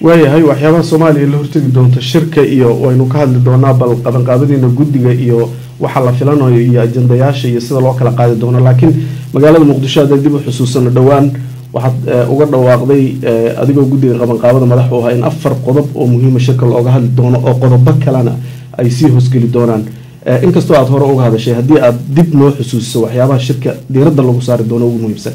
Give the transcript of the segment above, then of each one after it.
waayahay waxyaabaha soomaaliya la hortegi doonto shirka iyo waynu ka hadli doonaa bal qabanqaabadiina guddiga iyo waxa la filanayo iyo ajandayaasha iyo sida loo kala qaadi doono laakiin magaalada muqdisho hadday dib u xusuusano dhowaan waxaad uga dhawaaqday adigoo guddiga qabanqaabada madax u ahaa in afar qodob oo muhiima shirka looga hadli doono oo qodobo kalena ay sii hoosgeli doonaan inkastoo aada hore uga hadashay haddii aada dib noo xusuusiso waxyaabaha shirka diiradda lagu saari doono ugu muhiimsan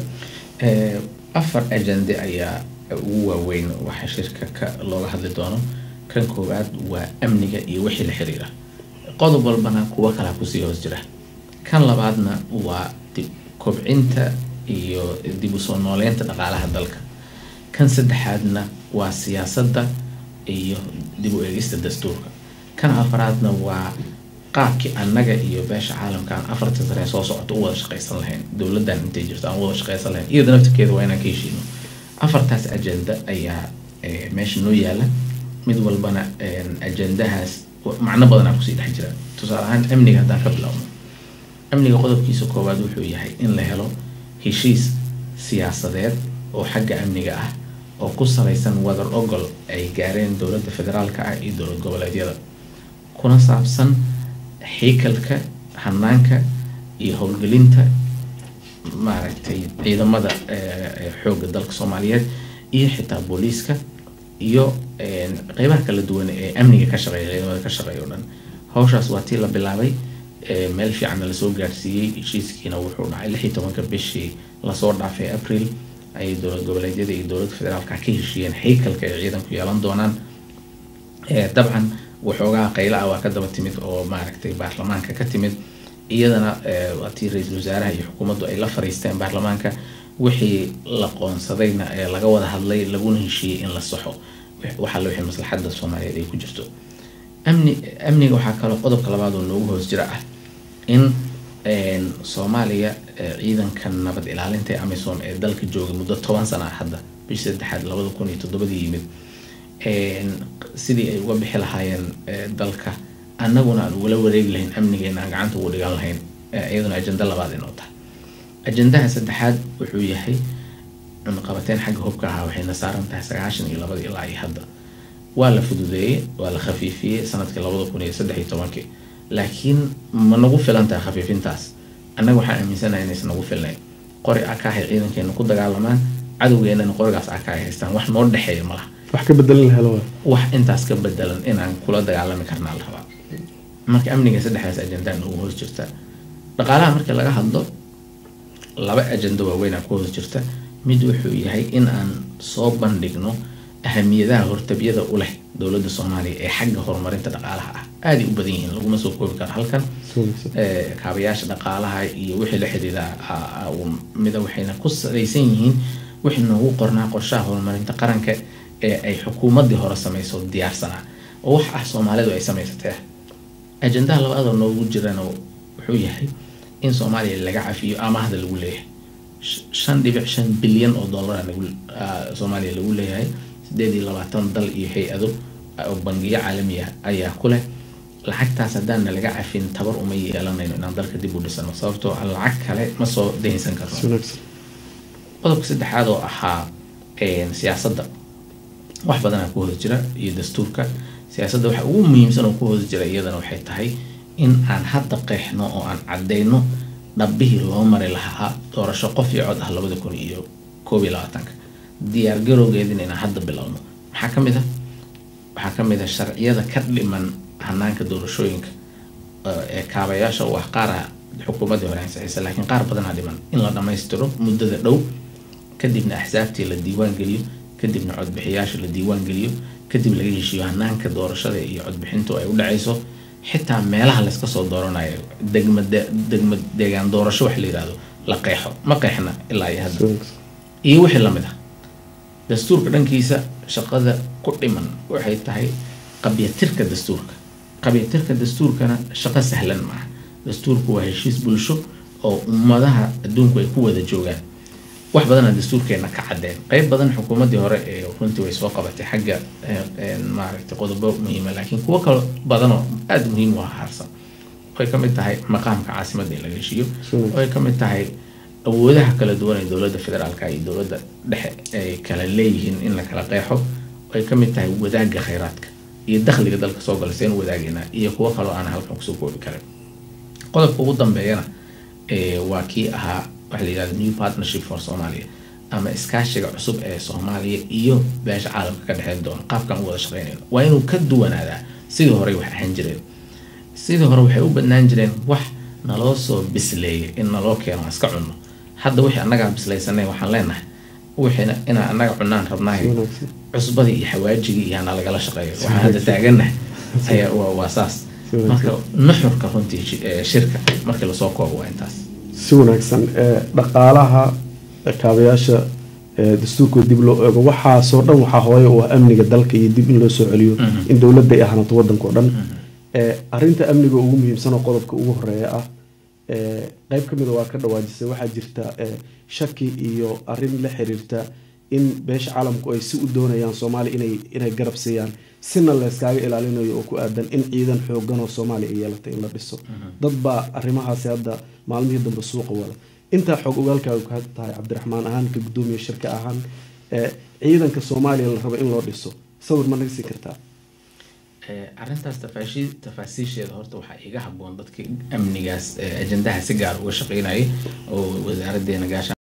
afar ajande ayaa ugu waaweyn waxa shirka ka looga hadli doono kan koowaad waa amniga iyo wixii la xiriira qodob walbana kuwo kalaa kusii hoos jira kan labaadna waa kobcinta iyo dib usoo nooleynta dhaqaalaha dalka kan saddexaadna waa siyaasadda iyo dib u eegista dastuurka kan afaraadna waa qaabkii annaga iyo beesha caalamka aan afarta sare soo socoto u wada shaqaysan lahayn dowladdan intay jirto aan wada shaqaysan lahayn iyada naftirkeeda waa inaan ka heshiino afartaas ajenda ayaa meesha noo yaala mid walbana ajendahaas macno badanaa kusii dhex jira tusaale ahaan amniga haddaan ka bilowno amniga qodobkiisa koowaad wuxuu yahay in la helo heshiis siyaasadeed oo xagga amniga ah oo ku salaysan wadar ogol ay gaareen dowladda federaalka ah iyo dowlad goboleedyada kuna saabsan xiikalka hanaanka iyo howlgelinta maaragtay ciidamada xoogga dalka soomaaliyeed iyo xitaa booliiska iyo qeybaha kala duwan ee amniga ka shaqeeya ciidamada ka shaqeeya o dhan hawshaas waa tii la bilaabay meel fiicanna lasoo gaarsiiyey heshiiskiina wuxuu dhacay lix iyo tobanka bishii lasoo dhaafay april ayay dowlad goboleedyada iyo dowladda federaalka ka heshiiyeen xiikalka ay ciidanku yeelan doonaan dabcan waxoogaa qayla ah waa ka daba timid oo maaragtay baarlamaanka ka timid iyadana waa tii ra-iisul wasaaraha iyo xukuumaddu ay la fariisteen baarlamaanka wixii la qoonsadayna ee laga wada hadlay laguna heshiiyey in la saxo waxaa wixii maslaxadda soomaaliyeed ay ku jirto amni amniga waxaa kaloo qodobka labaad oo noogu hoos jira ah in soomaaliya ciidanka nabad ilaalinta ee amisom ee dalka joogay muddo toban sana ah hadda bishii saddexaad labada kun iyo toddobadii yimid sidii ay uga bixi lahaayeen dalka annaguna aan ugala wareegi lahayn amnigeena aan gacanta ugu dhigan lahayn iyaduna ajenda labaad inoo tahay ajendaha saddexaad wuxuu yahay cunaqabateyn xagga hubka ahaa waxayna saaran tahay sagaashan iyo labada ilaa iyo hadda waa la fududeeyey waa la khafiifiyey sanadkii labada kun iyo saddex iyo tobankii laakiin ma nagu filan tahay khafiifintaas annaga waxaan aaminsanahay inaysan nagu filnayn qori akaahay ciidankeena ku dagaalamaan cadowgeenana qorigaas akaahay haystaan wax noo dhexeeya malaha wax ka bedelan la helo wax intaas ka bedelan inaan kula dagaalami karnaa la rabaa marka amniga saddexdaas ajendaa noogu hoos jirta dhaqaalaha markii laga hadlo laba ajendo waaweynaa ku hoos jirta mid wuxuu yahay in aan soo bandhigno ahamiyadaha hortabyada u leh dowladda soomaaliya ee xagga horumarinta dhaqaalaha ah aaday u badan yihiin laguma soo koobi karo halkan kaabayaasha dhaqaalaha iyo wixii la xidhiida mida waxayna ku salaysan yihiin wixii noogu qornaa qorshaha horumarinta qaranka ee ay xukuumaddii hore samayso diyaarsanaa oo wax ah soomaalidu ay samaysatee ajendaha labaadoo noogu jirana wuxuu yahay in soomaaliya laga cafiyo amaahda lagu leeyahay shan dhibic shan bilyan oo dollara soomaaliya lagu leeyahay sideed iyo labaatan dal iyo hay-ado oo bangiyo caalami ah ayaa ku leh lacagtaas haddaana laga cafin tabar uma yeelanayno inaan dalka dib u dhisano sababtoo lacag kale ma soo dahinsan karno qodobka saddexaad oo ahaa siyaasadda wax badanaa ku hoos jira iyo dastuurka siyaasadda waxa ugu muhiimsan oo ku hoos jira iyadana waxay tahay in aan hadda qeexno oo aan caddayno dhabbihii loo mari lahaa doorasho qof iyo cod ah labada kun iyo koob iyo labaatanka diyaar garowgeedina inaan hadda bilowno maxaa ka mid ah waxaa ka mid ah sharciyada ka dhiman hanaanka doorashooyinka ee kaabayaasha u ah qaara xukuumaddii hore ansixisa laakiin qaar badanaa dhiman in la dhammaystiro muddada dhow kadibna axsaabtii la diiwaan geliyo kadibna codbixiyaasha la diiwaan geliyo kadib laga heshiiyo hanaanka doorashada iyo codbixintu ay u dhacayso xitaa meelaha layska soo dooranayo degma degma deegaan doorasho wax la yihahdo la qeexo ma qeexna ilaa iyo hadda iyo wixii lamid ah dastuurka dhankiisa shaqada ku dhiman waxay tahay qabyatirka dastuurka qabyatirka dastuurkana shaqo sahlan maaha dastuurku waa heshiis bulsho oo ummadaha adduunku ay ku wada joogaan wax badana dastuurkeena ka cadeen qeyb badan xukuumaddii hore ee runtii way soo qabatay xagga maaragtay qodobo muhiima laakiin kuwo kalo badanoo aada muhiim u harsan way ka mid tahay maqaamka caasimadda in laga heshiiyo way ka mid tahay awoodaha kala duwan ee dowladda federaalka iyo dowladda dhexe ay kala leeyihiin in la kala qeexo ay ka mid tahay wadaagga khayraadka iyo dakhliga dalka soo gala seen wadaagayna iyo kuwo kaloo aan halkan kusoo koobi karin qodobka ugu dambeeyana waa kii ahaa waxa la yihahda new partnership for somalia ama iskaashiga cusub ee soomaaliya iyo beesha caalamka ka dhexeyn doona qaabkan u wada shaqeynayno waa inuu ka duwanaadaa sidii horey wax ahaan jireen sidii hore waxay u badnaan jireen wax naloo soo bisleeyay in naloo keeno iska cunno hadda wixii annagaa bislaysanay waxaan leenahay wixiina inaan annaga cunaan rabnahay cusbadii iyo xawaajigii iyo hana lagala shaqeeyo waxaan hadda taagannahay ayaa waa saas marka nuxurka runtii shirka markii lasoo koobo waa intaas si wanaagsan dhaqaalaha kaabayaasha dastuurkoo dib loo eego waxaasoo dhan waxaa hooye u ah amniga dalka iyo dib in loo soo celiyo in dowladda ay ahaato waddanka o dhan arinta amniga ugu muhiimsan oo qodobka ugu horeeya ah qeyb ka mida waa ka dhawaajisay waxaa jirta shaki iyo arin la xiriirta in beesha caalamku ay si u doonayaan soomaaliya inay inay garab siiyaan sina layskaaga ilaalinayo oo ku aadan in ciidan xoogan oo soomaaliya ay yeelatay in la dhiso dad baa arrimahaasi hadda maalmihii dambe suuqa wada intaa xoog ogaalkaaga ka tahay cabdiraxmaan ahaan ka guddoomiye shirka ahaan ciidanka soomaaliya la rabo in loo dhiso sawir ma naga siin kartaa arrintaas tafaasiisheeda horta waxaa iga haboon dadka amnigaas ajendaha si gaar uga shaqeynayay oo wasaaraddeena gaasha